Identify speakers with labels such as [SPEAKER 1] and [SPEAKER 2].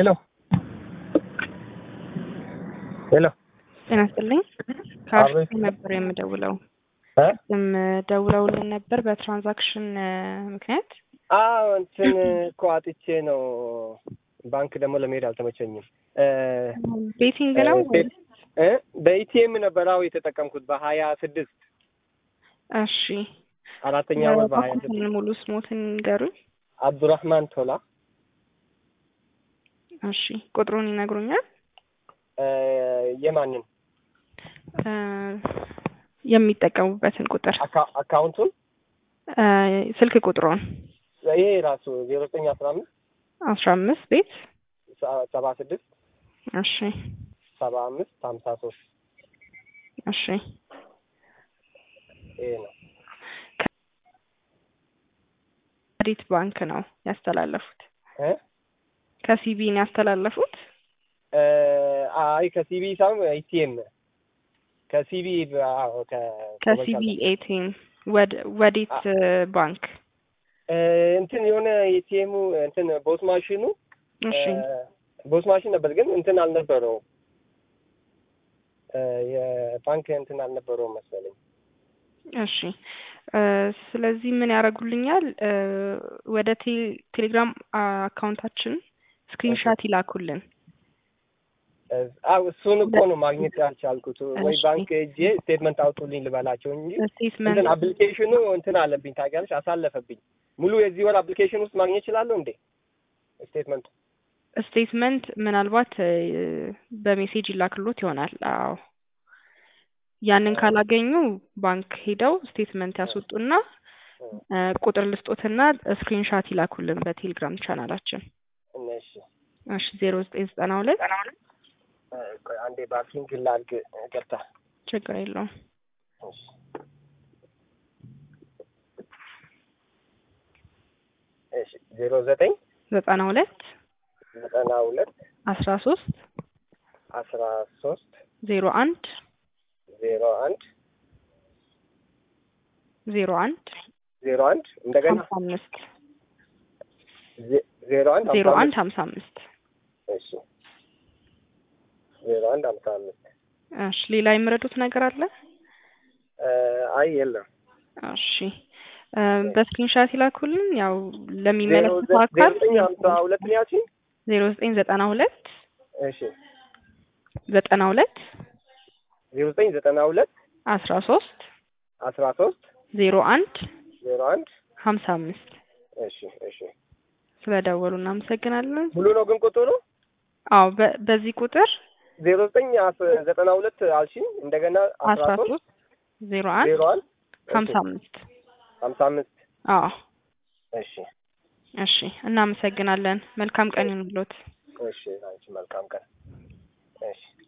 [SPEAKER 1] ሄሎ ሄሎ
[SPEAKER 2] ጤና ይስጥልኝ። ከአርሲ ነበር የምደውለው።
[SPEAKER 1] እ
[SPEAKER 2] ስም ደውለውልን ነበር በትራንዛክሽን ምክንያት።
[SPEAKER 1] አዎ እንትን እኮ አጥቼ ነው። ባንክ ደግሞ ለመሄድ አልተመቸኝም። እ
[SPEAKER 2] ቤቲንግ ነው
[SPEAKER 1] እ እ በኢቲኤም ነበር አዎ የተጠቀምኩት በሀያ ስድስት
[SPEAKER 2] እሺ።
[SPEAKER 1] አራተኛ ወር በሀያ ስድስት
[SPEAKER 2] እባክዎን ሙሉ ስሞትን ንገሩኝ።
[SPEAKER 1] አብዱራህማን ቶላ
[SPEAKER 2] እሺ። ቁጥሩን ይነግሩኛል?
[SPEAKER 1] እ የማንን
[SPEAKER 2] እ የሚጠቀሙበትን ቁጥር
[SPEAKER 1] አካ- አካውንቱን
[SPEAKER 2] እ ስልክ ቁጥሩን
[SPEAKER 1] ይሄ ራሱ ዜሮ ዘጠኝ አስራ አምስት
[SPEAKER 2] አስራ አምስት ቤት
[SPEAKER 1] ሰ- ሰባ ስድስት
[SPEAKER 2] እሺ
[SPEAKER 1] ሰባ አምስት ሀምሳ ሶስት
[SPEAKER 2] እሺ
[SPEAKER 1] ይሄ ነው።
[SPEAKER 2] ከዲት ባንክ ነው ያስተላለፉት።
[SPEAKER 1] እ
[SPEAKER 2] ከሲቢ ነው ያስተላለፉት።
[SPEAKER 1] እ አይ ከሲቢ ሳይሆን ኢቲኤም ከሲቢ አዎ ከ-
[SPEAKER 2] ከሲቢ ኤቲኤም ወደ ወዴት ባንክ?
[SPEAKER 1] እ እንትን የሆነ ኢቲኤሙ እንትን ቦስ ማሽኑ
[SPEAKER 2] እሺ
[SPEAKER 1] እ ቦስ ማሽን ነበር ግን እንትን አልነበረውም እ የባንክ እንትን አልነበረውም መሰለኝ።
[SPEAKER 2] እሺ እ ስለዚህ ምን ያደርጉልኛል? እ ወደ ቴ- ቴሌግራም አካውንታችን ስክሪንሻት ይላኩልን።
[SPEAKER 1] እ አዎ እሱን እኮ ነው ማግኘት ያልቻልኩት። ወይ
[SPEAKER 2] እሺ።
[SPEAKER 1] ባንክ ሄጄ ስቴትመንት አውጡልኝ ልበላቸው እንጂ
[SPEAKER 2] ስቴትመንት
[SPEAKER 1] እንትን አፕሊኬሽኑ እንትን አለብኝ ታውቂያለሽ፣ አሳለፈብኝ። ሙሉ የዚህ ወር አፕሊኬሽን ውስጥ ማግኘት እችላለሁ እንዴ ስቴትመንቱ?
[SPEAKER 2] ስቴትመንት ምናልባት እ በሜሴጅ ይላክሎት ይሆናል። አዎ ያንን ካላገኙ ባንክ ሄደው ስቴትመንት ያስወጡና እ ቁጥር ልስጦትና ስክሪንሻት ይላኩልን በቴሌግራም ቻናላችን።
[SPEAKER 1] እሺ
[SPEAKER 2] እሺ ዜሮ ዘጠኝ ዘጠና ሁለት
[SPEAKER 1] እ ቆይ አንዴ ባንኪንግ ላድርግ ገብታ
[SPEAKER 2] ችግር የለውም
[SPEAKER 1] እሺ እሺ ዜሮ ዘጠኝ
[SPEAKER 2] ዘጠና ሁለት
[SPEAKER 1] ዘጠና ሁለት
[SPEAKER 2] አስራ ሶስት
[SPEAKER 1] አስራ ሶስት
[SPEAKER 2] ዜሮ አንድ
[SPEAKER 1] ዜሮ አንድ
[SPEAKER 2] ዜሮ አንድ
[SPEAKER 1] ዜሮ አንድ እንደገና
[SPEAKER 2] ሀምሳ አምስት
[SPEAKER 1] ዜ- ዜሮ አንድ
[SPEAKER 2] ዜሮ
[SPEAKER 1] ሀምሳ
[SPEAKER 2] አንድ
[SPEAKER 1] አምስት
[SPEAKER 2] ሀምሳ አምስት
[SPEAKER 1] እሺ ዜሮ አንድ ሀምሳ አምስት
[SPEAKER 2] እሺ ሌላ የምረዱት ነገር አለ?
[SPEAKER 1] እ አይ የለም
[SPEAKER 2] እሺ እ በስክሪንሻት ይላኩልን። ያው
[SPEAKER 1] ዜሮ
[SPEAKER 2] ለሚመለከተው
[SPEAKER 1] ዘ- ዜሮ
[SPEAKER 2] አካል
[SPEAKER 1] ዘጠኝ ሀምሳ ሁለት ነው ያልሽኝ?
[SPEAKER 2] ዜሮ ዘጠኝ ዘጠና ሁለት
[SPEAKER 1] እሺ
[SPEAKER 2] ዘጠና ሁለት
[SPEAKER 1] ዜሮ ዘጠኝ ዘጠና ሁለት
[SPEAKER 2] አስራ ሶስት
[SPEAKER 1] አስራ ሶስት
[SPEAKER 2] ዜሮ አንድ
[SPEAKER 1] ዜሮ አንድ
[SPEAKER 2] ሀምሳ አምስት
[SPEAKER 1] እሺ እሺ
[SPEAKER 2] ስለደወሉ እናመሰግናለን።
[SPEAKER 1] ሙሉ ነው ግን ቁጥሩ
[SPEAKER 2] አዎ በ- በዚህ ቁጥር
[SPEAKER 1] ዜሮ ዘጠኝ አስ- ዘጠና ሁለት አልሽኝ እንደገና
[SPEAKER 2] አስራ ሶስት ዜሮ አንድ
[SPEAKER 1] ዜሮ አንድ
[SPEAKER 2] ሀምሳ አምስት
[SPEAKER 1] ሀምሳ አምስት
[SPEAKER 2] አዎ
[SPEAKER 1] እሺ
[SPEAKER 2] እሺ እናመሰግናለን። መልካም ቀን ይሁንልዎት።
[SPEAKER 1] እሺ አንቺ መልካም ቀን እሺ